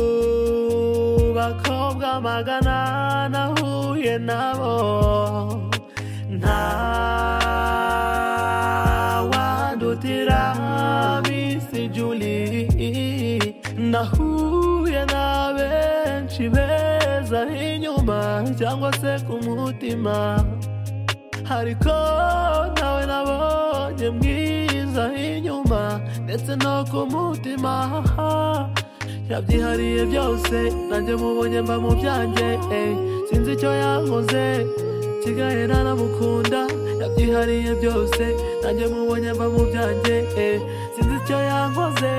mu bakobwa magana nahuye nabo nta wandutira bisi juli nahuye na benshi beza inyuma cyangwa se ku mutima ariko nawe nabonye mwiza inyuma ndetse no ku mutima yabyihariye byose nanjye mubonye mba mu byanjye eh. sinzi icyo yankoze kigahe naramukunda yabyihariye byose nanjye mubonye mba mu byanjye eh. sinzi icyo yankoze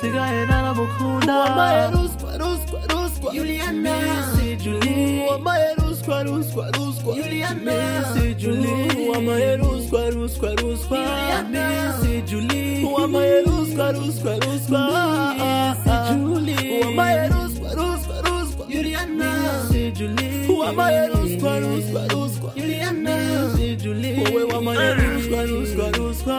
kigahe naramukunda wampaye ruswa ruswa ruswa Juliana. Missy Julie wampaye ruswa ruswa ruswa Juliana. Missy Julie wampaye ruswa ruswa ruswa Juliana. Missy Julie wampaye ruswa ruswa ruswa Julie wampaye ruswa ruswa ruswa Juliana. Missy Julie wampaye ruswa ruswa ruswa Juliana. Missy Julie wowe wampaye ruswa ruswa ruswa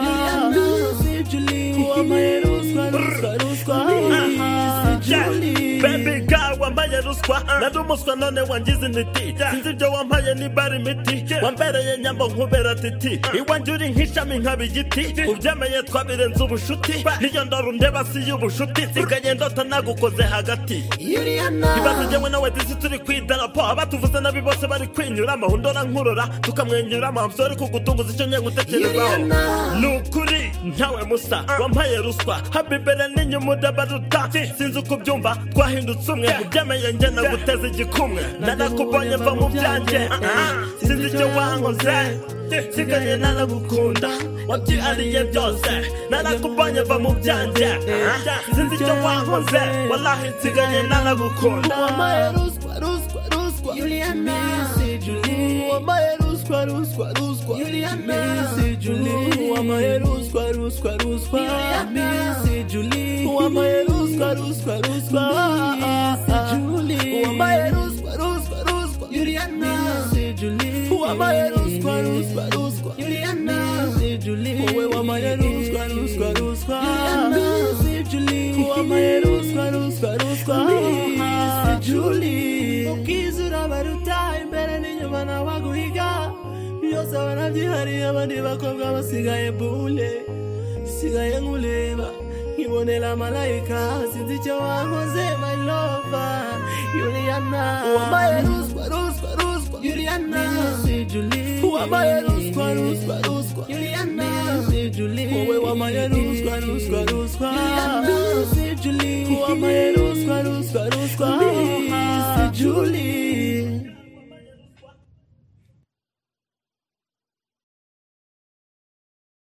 Missy Julie wampaye ruswa ruswa ruswa Missy Julie bebi ga wambaye ruswa nari umuswa none wangize intiti sinzi ibyo wampaye nibara imiti wambereye nyambo nkubera titi iwanjye uri nk'ishami nkaba igiti ubyemeye twabirenze ubushuti niyo ndoro ndeba si y'ubushuti nsigaye ndota nagukoze hagati ibanza ujyemwe nawe disi turi ku idarapo abatuvuze nabi bose bari kwinyuramo undora nkurora tukamwenyuramo hamsori kugutunguza icyo ngiye gutekerezaho ni ukuri ntawe musa wampaye ruswa haba imbere n'inyuma udabaruta sinzi uko ubyumva twahindutse umwe ubyemeye njye naguteza igikumwe narakubonye mva mu byanjye ah, ah, sinzi icyo wankoze nsigaye naragukunda wabyihariye byose narakubonye mva mu byanjye ah, ah, sinzi icyo wankoze wallahi nsigaye naragukunda Wampaye ruswa ruswa ruswa Juliana. Missy Julie wampaye ruswa ruswa ruswa Juliana. Missy Julie wampaye ruswa ruswa ruswa Missy Julie wampaye ruswa ruswa ruswa Julie wampaye ruswa ruswa ruswa Juliana. Missy Julie wampaye ruswa ruswa ruswa Missy Julie wowe wampaye ruswa ruswa ruswa Missy Julie wampaye ruswa ruswa ruswa Missy Julie ubwiza urabaruta imbere n'inyuma nabaguhiga byose banabyihariye abandi bakobwa basigaye bule sigaye nkureba nkibonera malayika sinzi icyo wakoze my lover Juliana wampaye ruswa ruswa ruswa Juliana. Missy Julie wampaye ruswa ruswa ruswa Juliana. Missy Julie wowe wampaye ruswa ruswa ruswa Juliana. Missy Julie wampaye ruswa ruswa ruswa